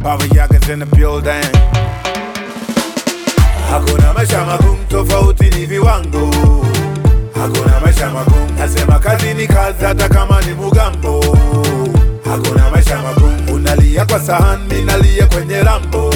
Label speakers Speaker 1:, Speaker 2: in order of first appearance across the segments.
Speaker 1: Baba Yaga's in the building. Hakuna maisha magumu, tofauti ni viwango. Hakuna maisha magumu, nasema kazi ni kazi, hata kama ni mugambo. Hakuna maisha magumu, unalia kwa sahani, mimi nalia kwenye rambo.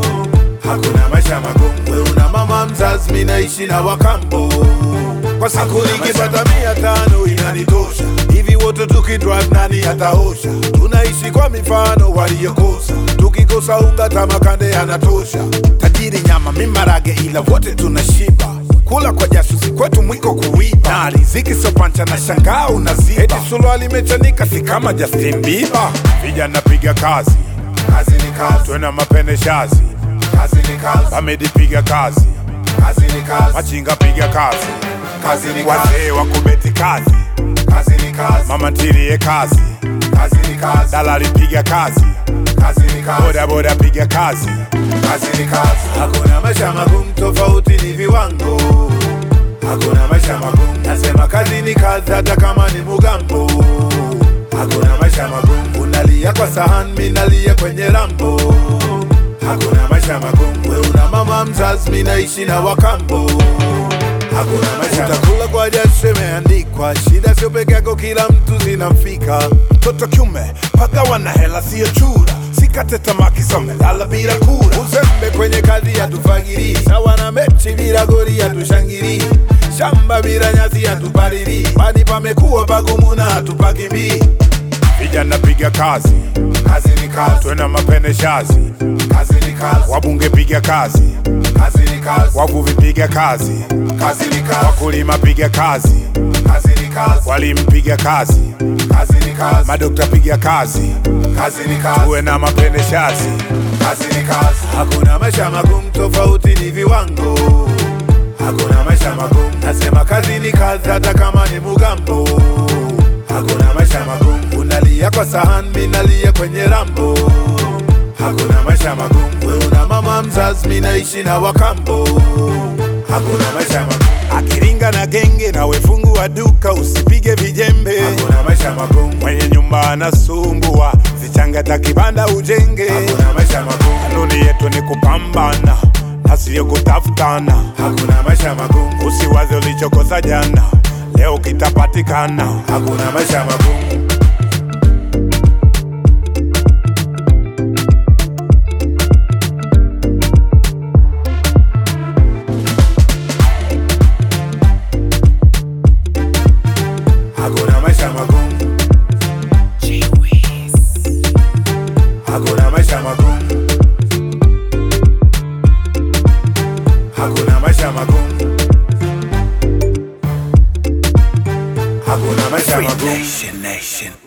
Speaker 1: Hakuna maisha magumu, we una mama mzazi, mimi naishi na wakambo. Kwa siku nikipata mia tano inanitosha, hivi wote tukidrive nani ataosha? Tunaishi kwa mifano waliyokosa, tukikosa unga tamakande yanatosha. Tajiri nyama, mi marage, ila wote tunashiba kula kwa jasusi kwetu mwiko kuiba na riziki sio pancha na shangaa unaziba eti suruali imechanika si kama Justin Bieber vijana piga kazi kazi ni kazi twena mapene shazi kazi ni kazi Bamedi piga kazi kazi ni kazi machinga piga kazi kazi ni kazi wazee wa kubeti kazi kazi ni kazi mama ntilie kazi kazi ni kazi dalali piga kazi kazi ni kazi boda boda piga kazi kazi ni kazi hakuna maisha magumu tofauti ni viwango hakuna maisha magumu nasema kazi ni kazi hata kama ni mugambo hakuna maisha magumu unalia kwa sahani mimi nalia kwenye rambo hakuna maisha magumu we una mama mzazi mimi naishi na wakambo hakuna maisha utakula kwa jasho imeandikwa shida sio peke yako kila mtu zinamfika mtoto kiume pagawa na hela siyo chura sikate tamaa kisome lala bila kura uzembe kwenye kazi yatufagiri sawa na mechi bila gori yatushangiri shamba bila nyasi yatupariri pani pamekuwa pagumu na hatupakimbii vijana piga kazi kazi ni kazi twena mapene shazi kazi ni kazi wabunge piga kazi kazi ni kazi wavuvi piga kazi kazi ni kazi wakulima piga kazi kazi ni kazi walimu piga kazi kazi ni kazi madokta piga kazi kazi ni kazi tuwe na mapene shazi kazi ni kazi hakuna maisha magumu tofauti ni viwango hakuna maisha magumu nasema kazi ni kazi hata kama ni mugambo hakuna maisha magumu unalia kwa sahani mimi nalia kwenye rambo hakuna maisha magumu we una mama mzazi mimi naishi na wakambo hakuna maisha magumu akiringa na genge na wefungu wa duka usipige vijembe hakuna maisha magumu mwenye nyumba anasumbua zichangata kibanda ujenge hakuna maisha magumu kanuni yetu ni kupambana na siyo kutafutana hakuna maisha magumu usiwaze ulichokosa jana leo kitapatikana hakuna maisha magumu hakuna maisha magumu hakuna maisha magumu hakuna maisha magumu hakuna maisha magumu
Speaker 2: Nation, nation.